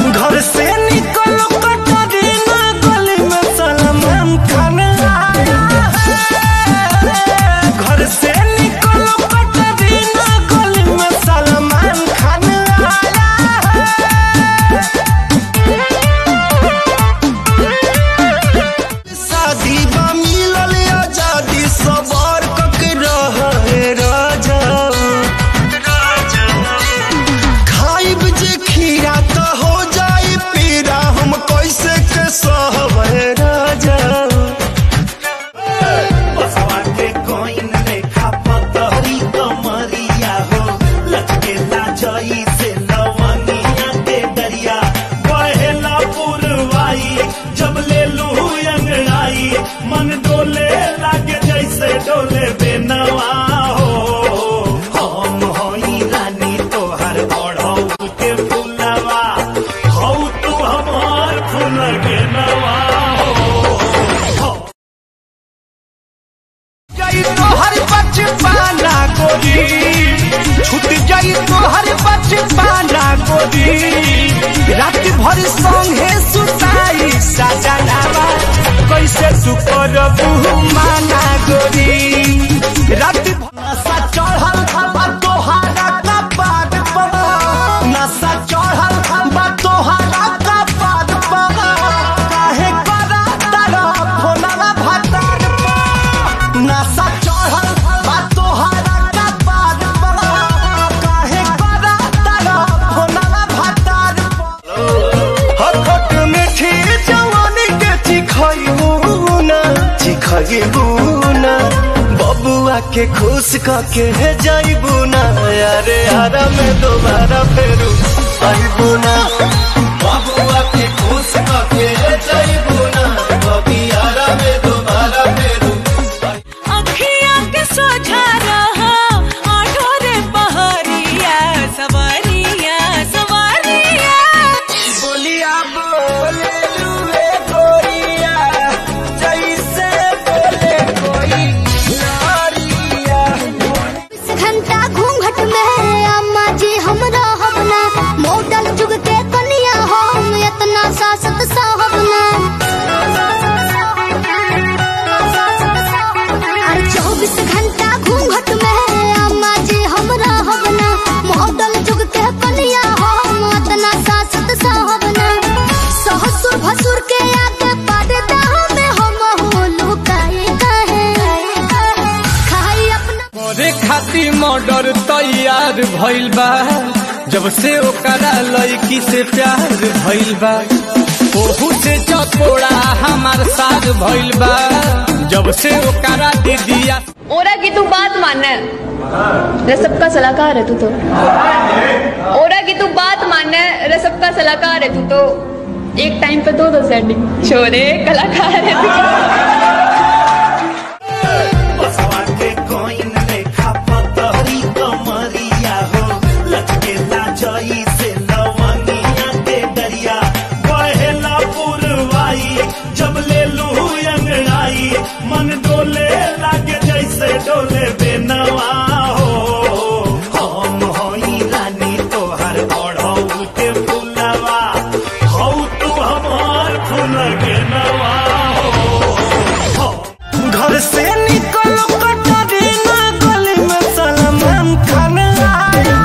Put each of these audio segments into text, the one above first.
घर से निकलो कटरीना गली में सलमान खान आया है। घर से निकलो कटरीना गली में सलमान खान आया शादी बा मिलल आजादी सवार कक रहे राजा खाइब जे खीरा त हो जाई पीरा हम कैसे के सहबे राजा बसवा के कोइन लेखा पतरी कमरिया हो लचकेला जई से लवनिया के दरिया बहेला पुरवाई जब ले लू अंगड़ाई मन डोले लागे जैसे डोले बेनवा हो हम होई रानी तोहर ओढ़ौ के फुलवा हौ तू हमार फूल के नवा हो जाई तो हर बचपना गोरी छूट जाई तो हर बचपना गोरी रात भर संगे सुताई सजनावा कैसे तू करबू माना गोरी रात भर नशा चढ़ल बा तोहारा कपाट पर नशा चढ़ल बा तोहारा कपाट पर काहे करा तारा फोनवा भातार पर नशा चढ़ल बा तोहारा कपाट पर काहे करा तारा फोनवा भातार पर हखट मीठी जवानी के चिखइबू ना चिखइबू ना बबुआ के खुश कके है जाइबू ना अरे हरा में दोबारा फेरू आइबू ना बबुआ के खुश कके है जाइबू ना बबी हरा में दोबारा फेरू अखिया के सोझा रहा आठो रे पहरिया सवारिया सवारिया बोलिया बोले लुए गोरिया जैसे बोले कोई नारिया घंटा घूंघट में अम्मा जी हमरा हवना मॉडल जुग के कनिया हम इतना सासत साहबना हर चौबीस घंटा घूंघट में अम्मा जी हमरा हवना मॉडल जुग के कनिया हम इतना सासत साहबना ससुर भसुर के आगे पर्दा में हम हो लुकाए कहे खाई अपना करे खातिर मर्डर तैयार भइल बा जब से ओकरा लड़की से प्यार भइल बा ओहू से चकोड़ा हमार साथ भइल बा जब से ओकरा दीदिया ओरा की तू बात मान रसब का सलाहकार है तू तो ओरा की तू बात मान रसब का सलाहकार है तू तो एक टाइम पे दो दो सेटिंग छोरे कलाकार है तू बसवा के कोइन लेखा पतरी कमरिया हो लचकेला जई से लवनिया के दरिया बहेला पुरवाई जब ले लू अंगड़ाई मन डोले लागे जैसे डोले बेनवा हो हम होई रानी तोहर ओढ़ौ के फुलवा हौ तू हमार फूल के नवा हो घर से निकलो कटरीना गली में सलमान खान आया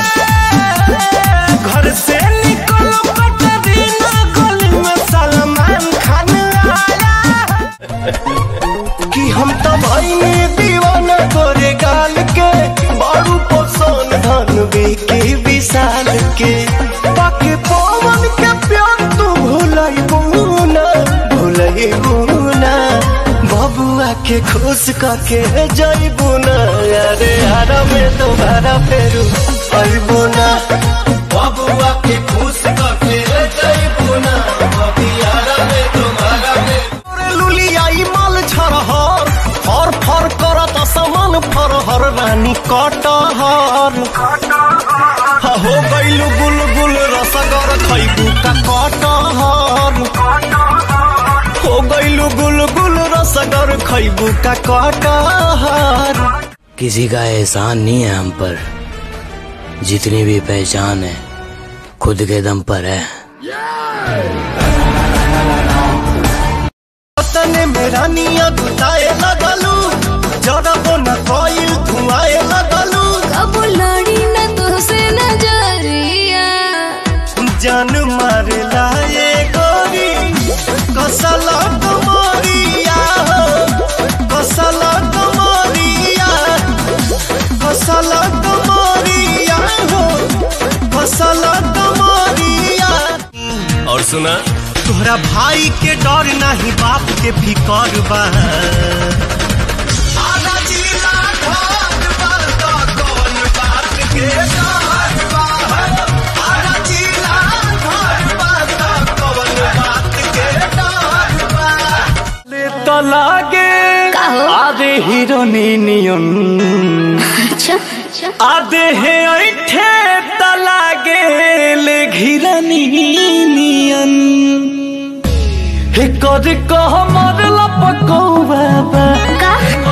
है। घर से निकलो कटरीना गली में सलमान खान आया है। कि हम तो भाई दीवाना गोरे गाल के बारू पोसन धन बेके विशाल के बाकी पवन के प्यार तू भूलई बुना भूलई बुना बबुआ के खुश कके जइबू ना अरे हरा में दोबारा फेरू अइबू ना बबुआ के खुश कके जइबू ना बबी हरा में दोबारा फेरू लुलियाई माल छरहर फर फर करत समान फरहर रानी कटहर हो गइलु गुलगुल रसगर खैबू का कटहर हो गइलु गुलगुल रसगर खैबू का कटहर किसी का एहसान नहीं है हम पर जितनी भी पहचान है खुद के दम पर है तने मेरा निया गुताए लगलू जरबो न कोइल धुआए लगलू अब लड़ी न तुझसे नजरिया जान मार लाए गोरी कसला कमरिया हो कसला कमरिया कसला कमरिया हो कसला कमरिया और सुना तोहरा भाई के डर नहीं बाप के फिकर बा तो लागे का हो? आधे हीरोनियन अच्छा अच्छा आधे है ऐठे तो लागे ले घिरनियन हे कर कह मर लपकौ बाबा का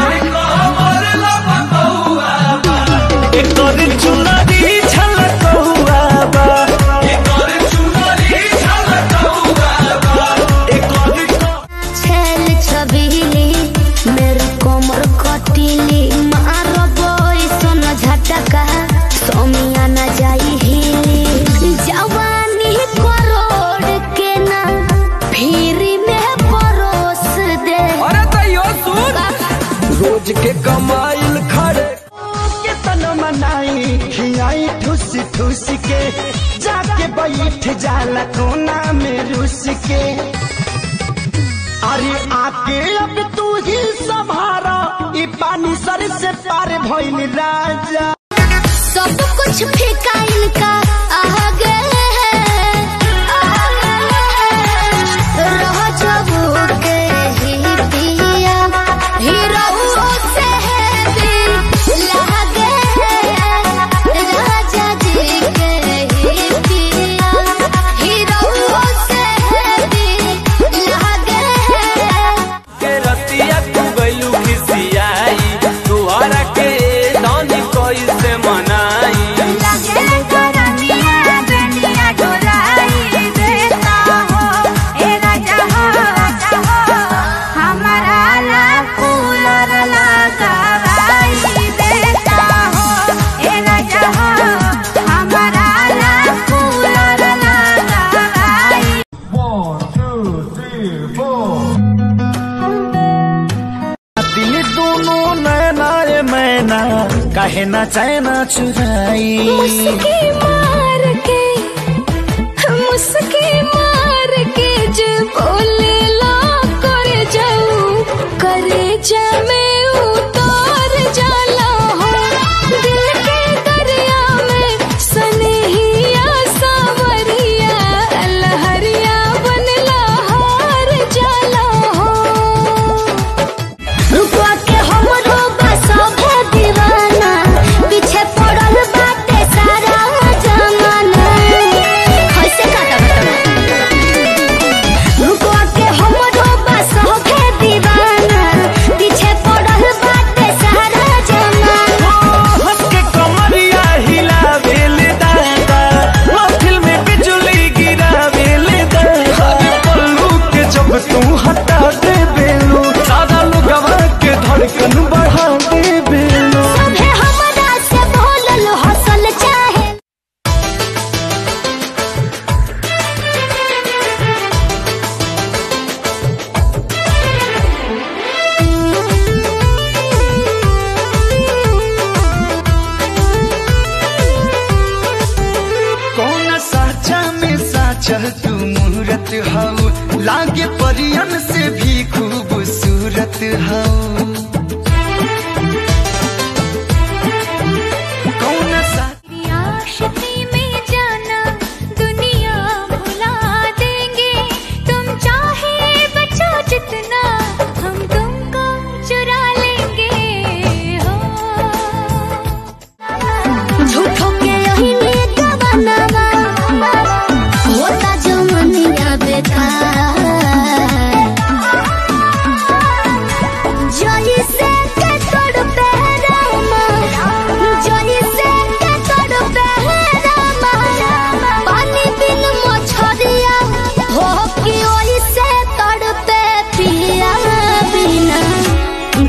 हे कर चुनरी छलकौ बाबा हे कर चुनरी छलकौ बाबा हे कर छेल छबीली मेरे कोमर कटीली मारो बोई सोन झटका सोमिया न जाई हिली जवानी करोड़ के ना फिरी में परोस दे अरे तैयो सुन रोज के कमाइल खड़े के तन मनाई खियाई ठुस ठुस के जाके बैठ जाला कोना में रुस के अरे आके अब तू ही संभारा ई पानी सर से पार भइल राजा सब कुछ फीका इनका आगे रह जबू के ही पिया हीरो से है दिल लागे राजा जी के ही पिया हीरो से है दिल लागे के रतिया तू गइलू खिसियाई तुहरा के दानी कैसे मनाई लगे करनिया बेनिया डोलाई देता हो ए राजा हो हमारा ला कूलर लगावाई देता हो ए राजा हो हमारा ला कूलर लगावाई दिल दोनों नैना रे मैना काहे ना चैना चुराई मुस्की मार के मुस्की मार के जे बोले ला करे जाऊ करे जा में उतार जाला हो दिल के दरिया में सनहिया सावरिया लहरिया बनला हार जाला हो रुकवा के हमरो बसा भे दीवाना पीछे पड़ल बाटे सारा जमाना कैसे काटा रुकवा के हमरो बसा भे दीवाना पीछे पड़ल बाटे सारा जमाना हंस के कमरिया हिला बेल दादा महफिल में बिजली गिरा बेल दादा पल्लू के जब तू हटा दे बेलू सादा लुगवा के धड़कन बढ़ा दे बेलू सभे हमरा से बोलल हसल चाहे कौन साचा में साचा तू मूरत हऊ लागे परियन से भी खूबसूरत हऊ कौन सा आशिकी में जाना दुनिया भुला देंगे तुम चाहे बचो जितना हम तुमको चुरा लेंगे हो झूठों के यही में गवाना होता जो मनिया बेकार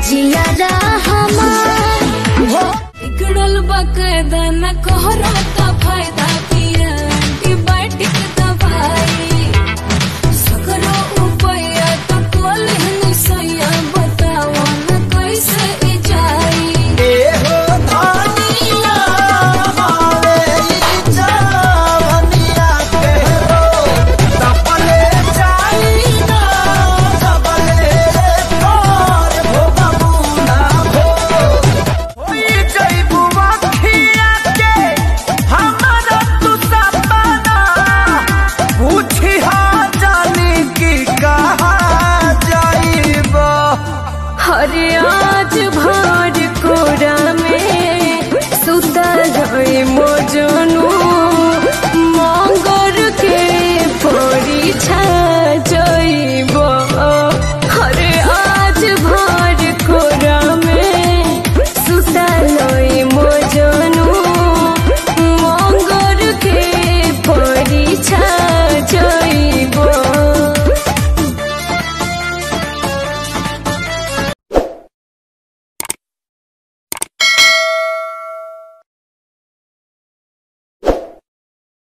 जिया हमार हो बिगड़ल बकायदा न कोहरा का फायदा